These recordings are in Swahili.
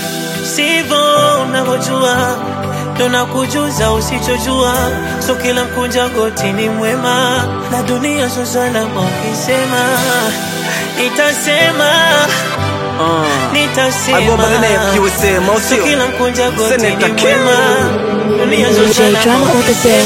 sivyo unavyojua, ndo nakujuza usichojua. So kila mkunja goti ni mwema, na dunia so salama ukisema, nitasema nitasema, Agomba nene kiusema, so usio? kila mkunja goti Senator ni King. mwema, dunia so DJ salama Drama on the beat.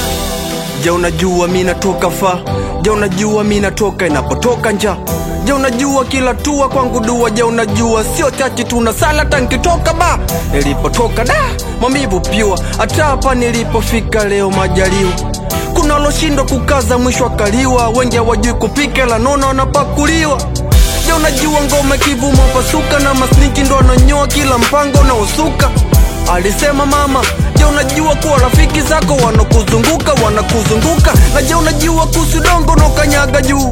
Je, unajua mi natoka fa? Je, unajua mi natoka inapotoka nja? Je, unajua kila tua kwangu dua? Je, unajua sio chachi tuna sala tankitoka ba nilipotoka da mamivu pyua, hata hapa nilipofika leo majaliwa kuna waloshindwa kukaza mwisho akaliwa, wengi hawajui kupika la nono wanapakuliwa. Je, unajua ngoma kivuma pasuka na masniki ndo wananyoa kila mpango na usuka alisema mama. Je, unajua kuwa rafiki zako wanakuzunguka wanakuzunguka? Na je, unajua kuhusu dongo na ukanyaga juu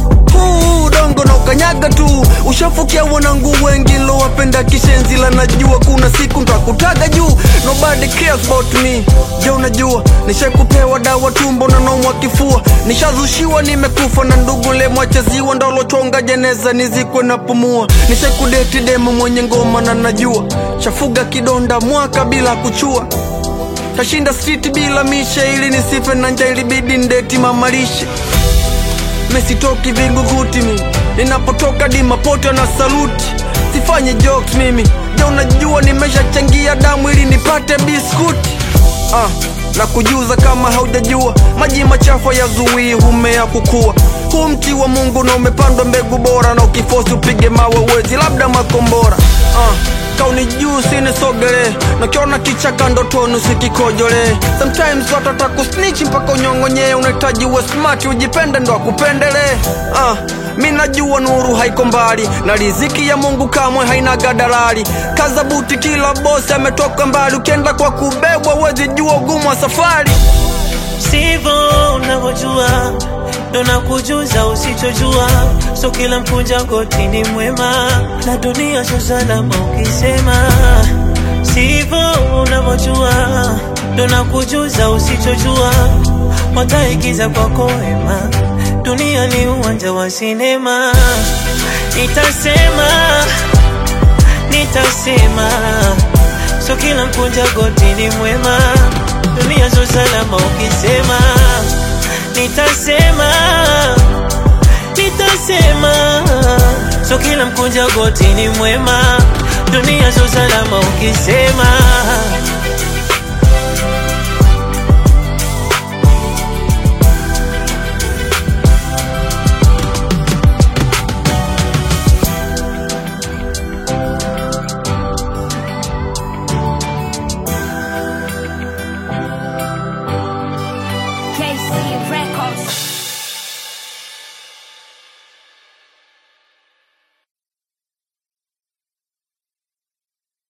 huu dongo na ukanyaga tu ushafukia wanangu wengi lowapenda kishenzi la najua kuna siku ntakutaga juu nobody cares about me je unajua nishakupewa dawa tumbo na nomwa kifua nishazushiwa nimekufa na ndugu lemwachaziwa ndolochonga jeneza nizikwe na pumua nishakudeti demo mwenye ngoma na najua shafuga kidonda mwaka bila kuchua tashinda street bila mishe ili nisife na njaa ilibidi ndeti mamalishe mesitoki vinguguti mimi ninapotoka dimapoto na saluti sifanye jokes mimi je unajua nimeshachangia damu ili nipate biskuti ah, na kujuza kama haujajua maji machafu yazuii humea kukua huu mti wa mungu na umepandwa mbegu bora na ukifosi upige mawe wezi labda makombora ah, kauni juu sinisogele nakiona kichaka ndotoni usikikojole sometimes watata kusnitch mpaka unyong'onyee unahitaji uwe smart ujipende ndo akupendele ah, mi najua nuru haiko mbali na riziki ya mungu kamwe haina gadalali kaza buti kila bosi ametoka mbali ukienda kwa kubebwa wezi jua ugumu wa safari sivyo unavyojua, ndo nakujuza usichojua. So kila mkunja goti ni mwema, na dunia so salama ukisema sivyo unavyojua, ndo nakujuza usichojua. Wataigiza kwako wema, dunia ni uwanja wa sinema. Nitasema, nitasema, so kila mkunja goti ni mwema, dunia so salama ukisema, nitasema, nitasema, so kila mkunja goti ni mwema, dunia so salama ukisema. KC Records.